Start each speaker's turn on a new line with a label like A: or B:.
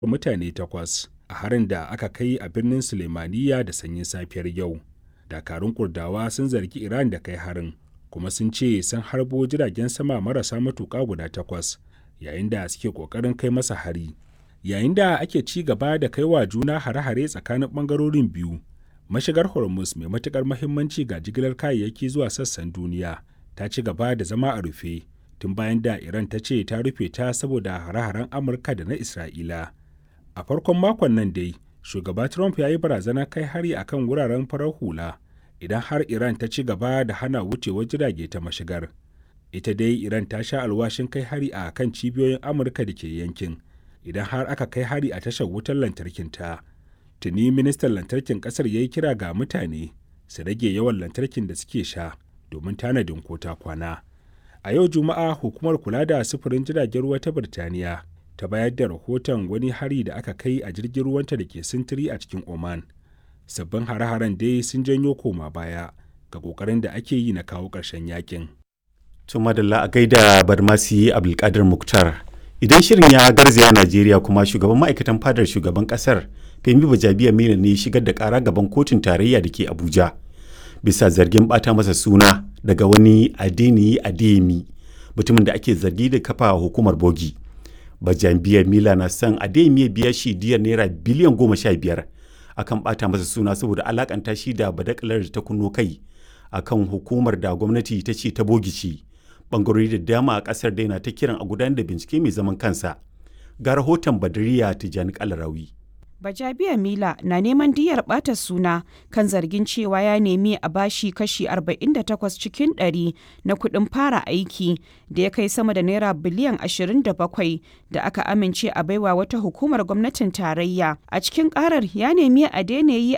A: mutane takwas a harin da aka kai a birnin Suleimaniya da sanyin safiyar yau. Dakarun Kurdawa sun zargi Iran da kai harin, kuma sun ce sun harbo jiragen sama marasa matuƙa guda takwas yayin da suke ƙoƙarin kai masa hari. Yayin da ake ci gaba da kai wa juna hare-hare tsakanin ɓangarorin biyu, mashigar Hormuz mai matuƙar mahimmanci ga jigilar kayayyaki zuwa sassan duniya ta ci gaba da zama a rufe tun bayan da Iran ta ce ta rufe ta saboda hare-haren Amurka da na Isra'ila. A farkon makon nan dai, shugaba Trump ya yi barazanar kai hari a kan wuraren farar hula idan har Iran ta ci gaba da hana wucewar jirage ta mashigar. Ita dai Iran ta sha alwashin kai hari a kan cibiyoyin Amurka da ke yankin idan har aka kai hari a tashar wutar lantarkinta. Tuni ministan lantarkin ƙasar ya yi kira ga mutane su rage yawan lantarkin da suke sha domin tanadin ko ta kwana. A yau Juma'a hukumar kula da sufurin jiragen ruwa ta Birtaniya ta bayar da rahoton wani hari da aka kai a jirgin ruwanta da ke sintiri a cikin Oman. Sabbin hare-haren dai sun janyo koma baya ga kokarin da ake yi na kawo ƙarshen yakin.
B: Tumadalla a gaida Barmasi Abdulkadir Muktar. Idan shirin ya garzaya Najeriya kuma shugaban ma'aikatan fadar shugaban kasar Femi Bajabiya Mila ne shigar da kara gaban kotun tarayya da ke Abuja. Bisa zargin bata masa suna daga wani Adeniyi Adeyemi mutumin da ake zargi da kafa hukumar bogi. Bajabiya Mila na son Adeyemi ya biya shi diyar naira biliyan goma sha biyar akan bata masa suna saboda alakanta shi da badakalar da ta kunno kai akan hukumar da gwamnati ta ce ta bogi ce. bangarori da dama a kasar daina ta kiran a gudanar da bincike mai zaman kansa ga rahoton badariya tijjani kalarawi
C: Bajabiya Mila na neman diyar ɓata suna kan zargin cewa ya nemi a bashi kashi 48 cikin 100 na kuɗin fara aiki da ya kai sama da naira biliyan 27 da aka amince a baiwa wata hukumar gwamnatin tarayya. A cikin ƙarar ya nemi a daina yi